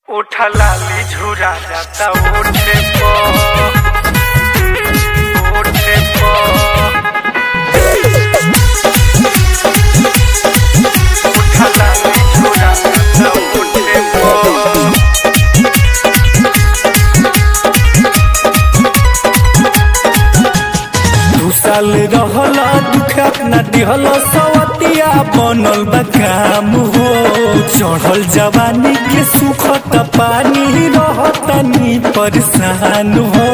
उठा लाली झुरा जाता ओठे पो ओठे पो उठा लाली झुरा जाता ओठे पो दू साल रहला दुखत न दिहल सवतिया बनल बा काम हो चढ़ल जवानी के सुखत पानी रहत नी परेशान हो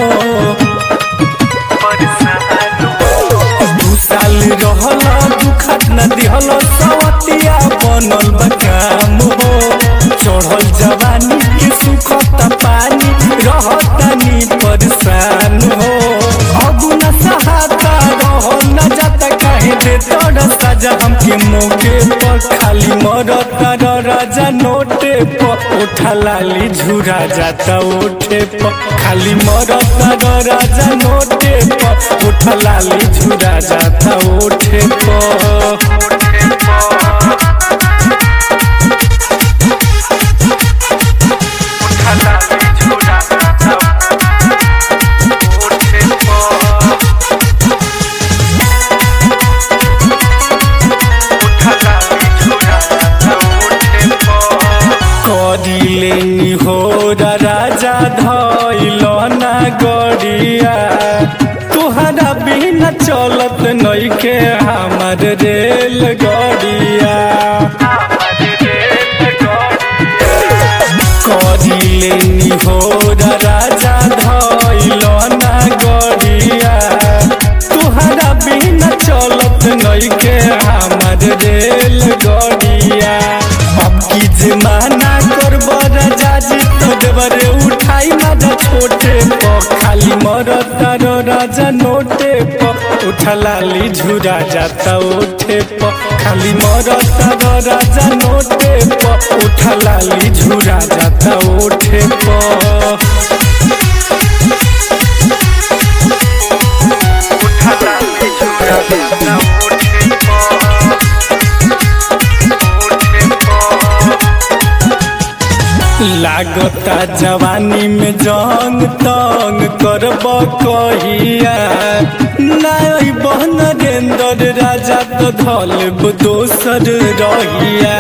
परेशान दू साल रहला दुखत न दिहल सवतिया बनल बा काम हो चढ़ल जवानी के सुखत पानी रहत नी परेशान हो अब न सहाता रहो न जाता काहे दे तोड़ सजा हमके मौके पर खाली मरत र राजा नोटे पर उठा लाली झुरा जाता ओठे पर खाली मरत र राजा नोटे पर उठा लाली झुरा जाता ओठे पर ओठे पो उठा लाली झुरा जाता ओठे पो उठा लाली झुरा जाता ओठे पो करिले हो राजा धैल ना गड़िया तुहरा बिना चलत नइखे हमार रेल गड़िया करिले हो राजा धैल ना गड़िया तुहरा बिना चलत नइखे हमार रेल गड़िया अब की जमाना करब राजा जी तो देवरे उठाई मारा छोटे प खाली मरत रो राजा नोटे प उठा लाली झुरा जाता ओठे प खाली मरत रो राजा नोटे प उठा लाली झुरा जाता ओठे प लागता जवानी में जंग तंग करब कहिया नाई बहन रेंदर राजा तो धलब दोसर रहिया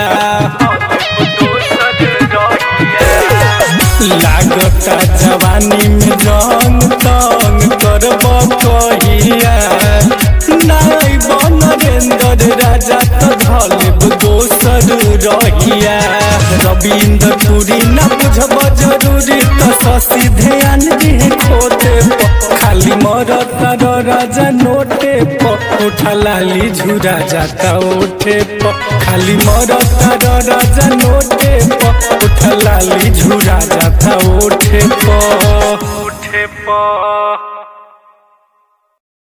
लागता जवानी में जंग तंग करब कहिया नाई बहन रेंदर राजा तो धलब दोसर रहिया रविंद्र पुरी न बुझब जरूरी तो शशि ध्यान दिहे खोटे प खाली मरत रो राजा नोटे प उठा लाली झुरा जाता ओठे प खाली मरत रो राजा नोटे प उठा लाली झुरा जाता ओठे प उठे पा